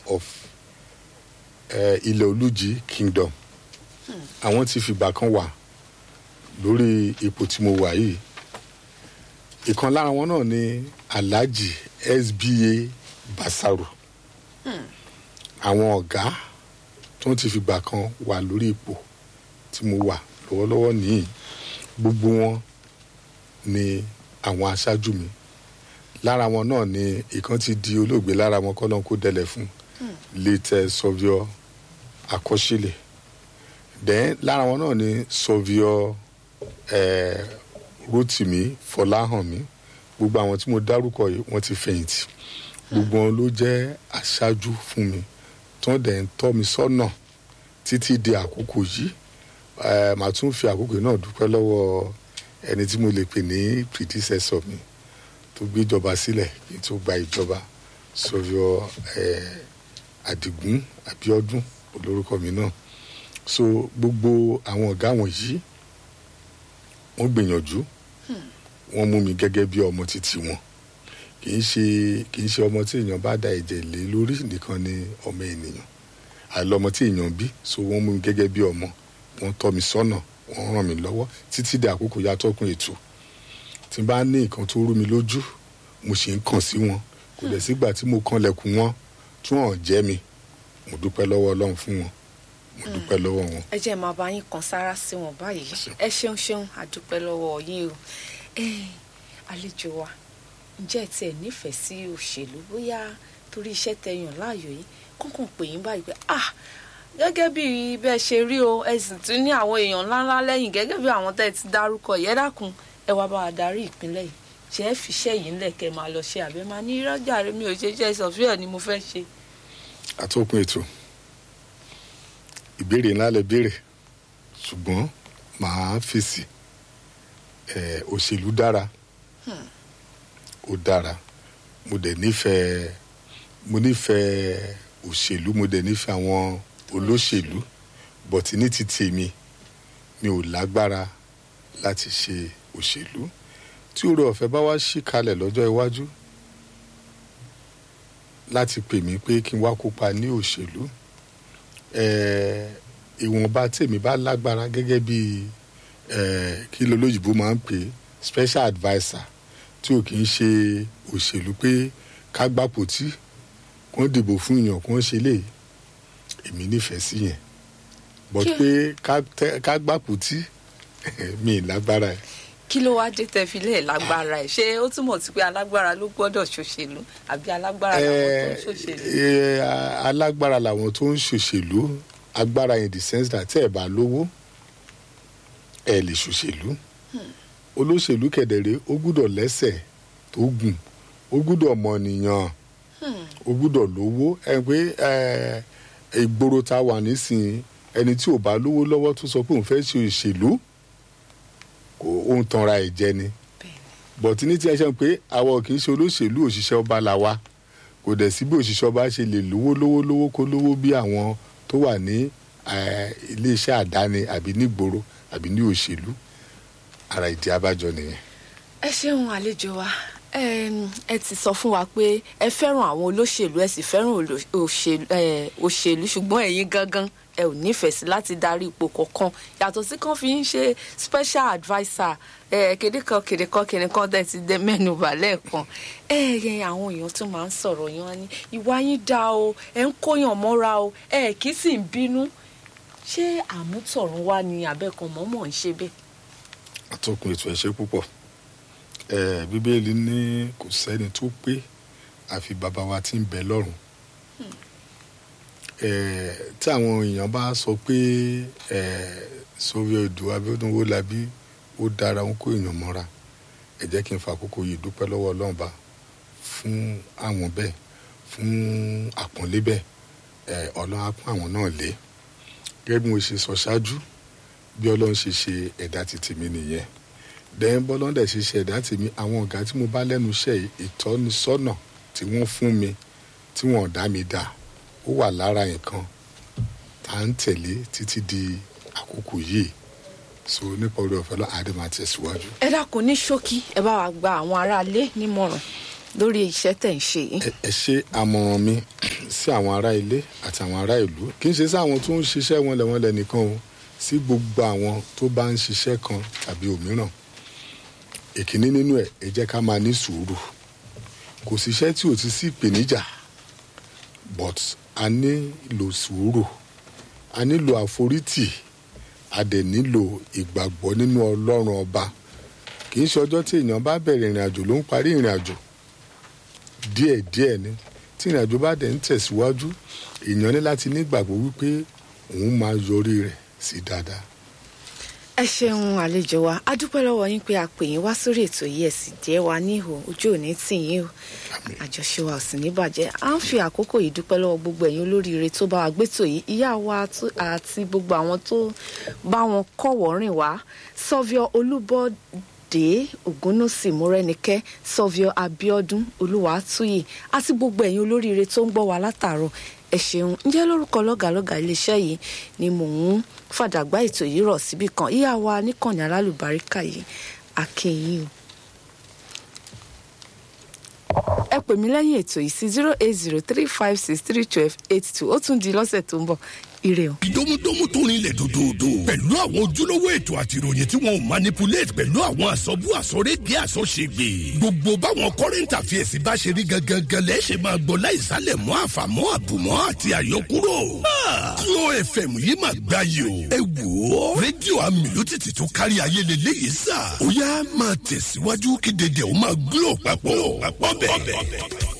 of eh, ilẹ̀ olújí kingdom àwọn ti fìgbà kan wà lórí ipò tí mo wà yìí ìkan lára wọn náà ni alhaji sba basaru àwọn ọ̀gá tó ti fìgbà kan wà lórí ipò tí mo wà lọ́wọ́lọ́wọ́ nìyí gbogbo wọn ni àwọn aṣáájú mi lára wọn náà ni ìkan ti di olóògbé lára wọn kọ́ náà kó dẹlẹ̀ fún late sọviọ akọ́ṣílẹ̀ then lára wọn náà ni sọviọ eh, rotimi fọláhànmí gbogbo àwọn tí mo dárúkọ yìí wọ́n ti fẹ̀yìntì gbogbo wọn ló jẹ́ aṣáájú fún mi tí wọ́n dẹ̀ ń tọ́ mi sọ́nà títí di àkókò yìí Eh, màá tún fi àkókò yìí náà dúpẹ́ lọ́wọ́ ẹni tí mo lè pè ní predecessor mi tó gbé ìjọba sílẹ̀ kí n tó gba ìjọba sọ̀rọ̀ àdìgún abiodun olórúkọ mi náà so gbogbo àwọn ọ̀gá wọ̀nyí wọ́n gbìyànjú wọ́n mú mi gẹ́gẹ́ bí ọmọ títí wọn kì í ṣe kì í ṣe ọmọ tí èèyàn bá da ẹ̀jẹ̀ lé lórí nìkan ni ọmọ ènìyàn àlọ́ ọmọ tí èèyàn bí so wọ́n mú mi gẹ́gẹ́ bí ọmọ wọ́n tọ́ mi sọ́nà wọ́n ràn mí lọ́wọ́ títí di àkókò yàtọ̀kùn ètò tí n bá ní nǹkan tó rú mi lójú mo sì ń kàn sí wọn kò dẹ̀ sígbà tí mo kanlẹ̀kùn wọn tí wọ́n jẹ́ mi mo dúpẹ́ lọ́wọ́ ọlọ́run fún wọn mo dúpẹ́ lọ́wọ́ wọn. ẹ jẹ́ máa bá yín kan sára sí wọn báyìí ẹ ṣeun ṣeun àdúpẹ́ lọ́wọ́ yín o ẹ àlejò wa ǹjẹ́ ẹ tiẹ̀ nífẹ̀ẹ́ sí òṣèlú bóyá torí iṣẹ́ tẹ́ yàn láàyò yìí kọ́kàn pè yín báyìí pé ah gẹ́gẹ́ bí bẹ́ẹ̀ ṣe rí o ẹ sì tún ní àwọn èèyàn ńláńlá lẹ́yìn gẹ́gẹ́ bí àwọn tẹ́ ẹ ti dárúkọ yẹn dákun ẹ wá bá wa darí ìpínlẹ̀ yìí ṣe é fiṣẹ́ yìí ńlẹ̀ kẹ́ máa lọ ṣe àbẹ́ máa ní rọ́jà rẹ mi ò ṣe iṣẹ́ sọ̀fíà ni mo fẹ́ ṣe. àtòkùn ètò ìbéèrè ńlá lẹ béèrè ṣùgbọ́n màá fèsì ẹ òṣèlú dára ó dára mo dẹ̀ nífẹ̀ẹ́ mo nífẹ̀ẹ́ òṣèlú mo dẹ̀ nífẹ̀ẹ́ àwọn olóṣèlú bọ̀tí ní ti tèmi mi ò lágbára láti ṣe òṣèlú tí oore ọ̀fẹ́ bá wá sí kalẹ̀ lọ́jọ́ iwájú láti pè mí pé kí n wá kópa ní òṣèlú ìwọ̀nba tèmi bá lágbára gẹ́gẹ́ bí kí lolóyìnbó máa ń pè special adviser tí ò kì í ṣe òṣèlú pé ká gbàpò tí kò ń dìbò fún èèyàn kò ń ṣe léyìí èmi nífẹ̀ẹ́ sí yẹn but pé ká gbàpò tí mi lágbára ẹ̀ kí ló wá dé tẹ́ fi lè lágbára ẹ̀ ṣé ó túmọ̀ sí pé alágbára ló gbọ́dọ̀ ṣòṣèlú àbí alágbára làwọn tó ń ṣòṣèlú. alágbára làwọn tó ń ṣòṣèlú agbára in the sense that tẹ́ ẹ̀ bá lówó ẹ̀ lè ṣòṣèlú olóṣèlú kẹ̀dẹ̀rẹ́ ó gbúdọ̀ lẹ́sẹ̀ tó gùn ó gbúdọ̀ mọ̀nìyàn ó gbúdọ̀ lówó ẹ pé ìgboro ta wà nísìnyí ẹni tí ò bá lówó lọ́wọ́ tó sọ pé òun fẹ́ ṣe òṣèlú kò ó ń tanra ẹ̀ jẹ ni bọ̀tí ní tí ẹ ṣe pé àwọn kì í ṣe olóṣèlú òṣìṣẹ́ ọba là wa kò dẹ̀ sí bí òṣìṣẹ́ ọba ṣe lè lówó lówó lówó kó lówó bí àwọn tó wà ní iléeṣẹ́ àdáni àbí nígboro àbí ní òṣèlú ara ìdí abájọ nìyẹn. ẹ ṣeun àlejò wa ẹ ti sọ fún wa pé ẹ fẹ́ràn àwọn olóṣèlú ẹ sì fẹ́ràn òṣèlú ṣùgbọ́n ẹ̀yin gangan ẹ ò nífẹ̀ẹ́ sí láti darí ipò kọ̀ọ̀kan yàtọ̀ sí kan fi ń ṣe special adviser kéde kan kéde kan kéde kan tẹ̀ ti dẹ mẹ́nu bà lẹ́ẹ̀kan ẹ ẹ àwọn èèyàn tún máa ń sọ̀rọ̀ yín wá ní ìwà yín dá o ẹ ń kóyàn mọ́ra o ẹ kì í sì ń bínú ṣé àmútọ̀run wá ní abẹ́kan mọ́mọ́ ń ṣe bẹ́ẹ̀. àtọkùn ètò ẹ ṣé púpọ̀ bíbélì ní kò sẹ́ni tó pé àfi bàbá wa tí ń bẹ lọ́run tí àwọn èèyàn bá sọ pé sọ́wọ́ odò Abíọ́dún Owólabí ó dára ń kó èèyàn mọ́ra ẹ jẹ́ kí n fa àkókò yìí dúpẹ́ lọ́wọ́ Ọlọ́run bá fún àwọn bẹ́ẹ̀ fún àpọ́nlé bẹ́ẹ̀ Ọlọ́run á pọ́n àwọn náà lé gẹ́gẹ́ bí mo ṣe sọ ṣáájú bí Ọlọ́run ṣe ṣe ẹ̀dá ti tèmi nìyẹn dẹ́n bọ́lọ́n dẹ̀ ṣe ṣe ẹ̀dá tèmi àwọn ọ̀gá tí mo bá lẹ́nu iṣẹ́ ìtọ́nisọ́nà tí wọ́n fún mi tí wọ́n dá mi dá ó wà lára nǹkan tá à ń tẹ̀lé títí di àkókò yìí so nípa orí ọ̀fẹ́ lọ àdé máa tẹ̀síwájú. ẹ dákun ní ṣókí ẹ bá wa gba àwọn aráalé nímọ̀ràn lórí iṣẹ́ tẹ̀ ń ṣe yìí. ẹ ṣe àmọ̀ràn mi sí àwọn ará ilé àti àwọn ará ìlú kì í ṣe sí àwọn tó ń ṣiṣẹ́ wọnlẹ̀wọnlẹ̀ nìkan o sí gbogbo àwọn tó bá ń ṣiṣẹ́ kan tàbí òmíràn ìkíní nínú ẹ̀ ẹ jẹ́ ká máa ní sùúrù kò síṣẹ́ tí ò ti sí ìpèníjà but a nílò sùúrù a nílò àforítì a dẹ̀ nílò ìgbàgbọ́ nínú ọlọ́run ọba kì í ṣe ọjọ́ tí èèyàn bá bẹ̀rẹ̀ ìrìn àjò ló ń parí ìrìn àjò díẹ̀díẹ̀ ni tí ìrìn àjò bá dẹ̀ ń tẹ̀síwájú èèyàn ní láti nígbàgbọ́ wípé òun máa yọrí rẹ̀ sí dáadáa. ẹ ṣeun àlejò wa a dúpẹ́ lọ́wọ́ yín pé a pè yín wá sórí ètò yìí ẹ̀ sì jẹ́ wa níhò ojú òní tì yín o àjọṣe wa ò sì ní bàjẹ́ à ń fi àkókò yìí dúpẹ́ lọ́wọ́ gbogbo ẹ̀yin olóríire tó bá wa gbétò yìí ìyá wa àti gbogbo àwọn tó bá wọn kọ̀wọ́ rìn wá sọ́fíọ́ olúbọ̀dé ògúnnùsì múrẹ́nikẹ́ sọ́fíọ́ abíọ́dún olúwàtúyì àti gbogbo ẹ̀yin olóríire tó ń gbọ́ wa látàárọ̀ ẹ ṣeun ǹjẹ́ lórúkọ lọ́gàlọ́gà iléeṣẹ́ yìí ni mò ń fàdàgbà ètò yìí rọ̀ síbì kan ìyá wa níkànnì alálùbáríkà yìí akínyìn o ẹ pè mí lẹ́yìn ètò yìí sí zero eight zero three five six three twelve eight two ó tún di lọ́sẹ̀ tó ń bọ̀ ire o. ìdómúdómú tó rinlẹ̀ dòdòdò pẹ̀lú àwọn ojúlówó ètò àti ìròyìn tí wọn ò manipulate pẹ̀lú àwọn àsọ̀bù àsọ̀rédìí àsọ̀ṣègbè gbogbo báwọn current affairs bá ṣe rí gangan lẹ́sẹ̀ máa gbọ́ láìsálẹ̀ mọ́ àfàmọ́ àbùmọ́ àti àyọkúrò. Glo FM yìí máa gbá yìí o. ẹ wò ó rédíò amílótìtì tó kárí ayé lélẹ́yìí sà. ó yá máa tẹ̀síwájú kí dédé ó máa glo papọ̀ bẹ́ẹ̀.